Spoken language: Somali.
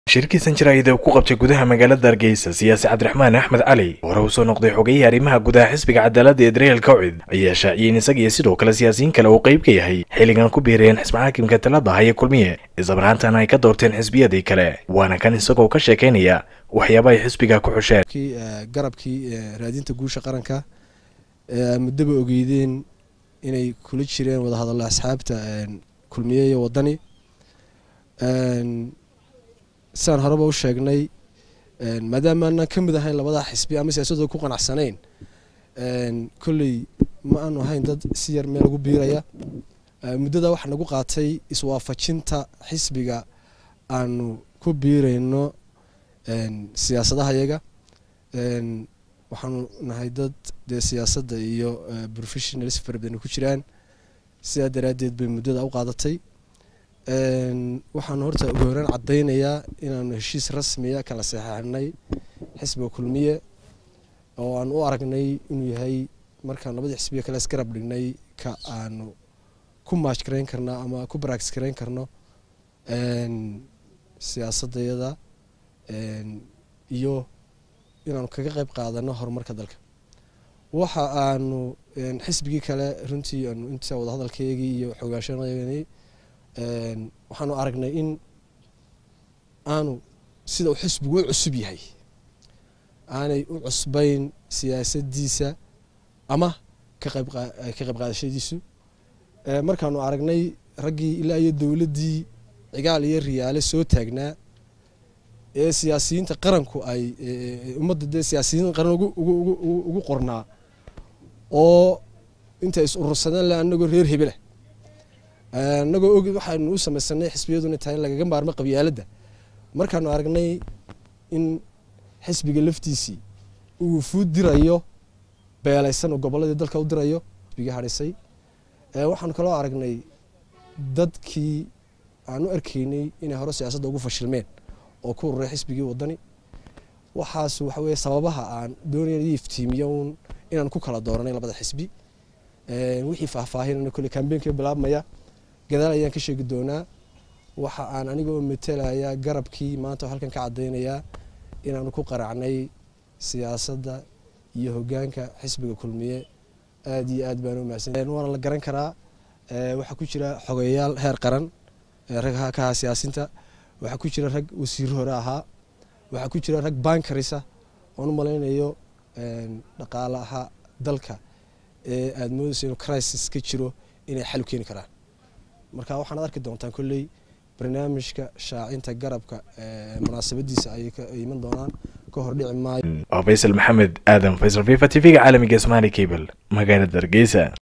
shirkiisan jaraa'id uu ku qabtay gudaha magaalada hargeysa siyaasi cabdiraxmaan axmed cali hore uu soo noqday xogayihii arrimaha gudaha xisbiga cadaaladda ee dareelka kawcid ayaa shaaciyeen isaga iyo sidoo kale siyaasiyiin kale uu qayb ka yahay xilligan ku biireen xisbi xaakimka talada haya kulmiye islamarhaantana ay ka doorteen xisbiyadii kale waana kan isagoo ka sheekaynaya waxyaaba ay xisbiga ku xusheen garabkii raadinta guusha qaranka muddaba ogeydeen inay kula jireen wadahadallo asxaabta kulmiye iyo wadani sidaan horeba u sheegnay maadaama aanan ka mid ahayn labadaa xisbi ama siyaasadooda ku qanacsanayn kolley ma aanu ahayn dad si yar meel lagu biiraya muddada waxaa nagu qaatay iswaafajinta xisbiga aanu ku biirayno siyaasadaha yaga waxaanu nahay dad dee siyaasadda iyo professionals fara badan ku jiraan sidaa daraaddeed bay muddada u qaadatay waxaanu horta ugu horeen caddaynayaa inaanu heshiis rasmiya kala saxeixnay xisbiga kulmiye oo aan u aragnay inuu yahay markaan labadii xisbiya kale isgarab dhignay ka aanu ku maaj garayn karno ama ku baraagis garayn karno siyaasadayada iyo inaanu kaga qayb qaadano horumarka dalka waxa aanu xisbigii kale runtii aanu inta wadahadalkeygii iyo xoogaashanadii waxaanu aragnay in aanu sida uu xisbigu u cusub yahay aanay u cusbayn siyaasadiisa ama ka qayb qaadashadiisu markaanu aragnay raggii ilaa iyo dowladdii cigaal iyo riyaale soo taagnaa ee siyaasiyiinta qaranku ay ummadda dee siyaasiyiin qaran ugu qornaa oo intay is urursadeen le anagoo reer hebela anagoo og waxaanu u samaysanay xisbiyaduna tahay in lagaga maarmo qabyaaladda markaanu aragnay in xisbiga laftiisii uu fuud dirayo beelaysan oo gobolladii dalka u dirayo xisbigii hadhisay waxaanu kaloo aragnay dadkii aan u arkaynay inay hore siyaasadda ugu fashilmeen oo ku ururay xisbigii wadani waxaas waxa weye sababaha aan doonaya iftiimiyo un inaan ku kala dooranay labada xisbi wixii faahfaahinana kolle kambeynka bilaabmaya gadaal ayaan ka sheegi doonaa waxa aan anigoo matalaya garabkii maanta oo halkan ka caddaynayaa inaanu ku qaracnay siyaasadda iyo hogaanka xisbiga kulmiye aada iyo aad baan u mahadsan waana la garan karaa waxaa ku jira xogeyaal heer qaran rag ka ahaa siyaasinta waxaa ku jira rag wasiiro hore ahaa waxaa ku jira rag bankarisa oon u malaynayo dhaqaalaha dalka ee aada moodayso inuu crisis ka jiro inay xal u keeni karaan marka waxaanaad arki doontaan kolley barnaamijka shaacinta garabka munaasabadiisa ay iman doonaan ka hor dhici maayo faysal maxamed aadan faysal fifa t v-ga caalamiga somaali cable magaalada hargeysa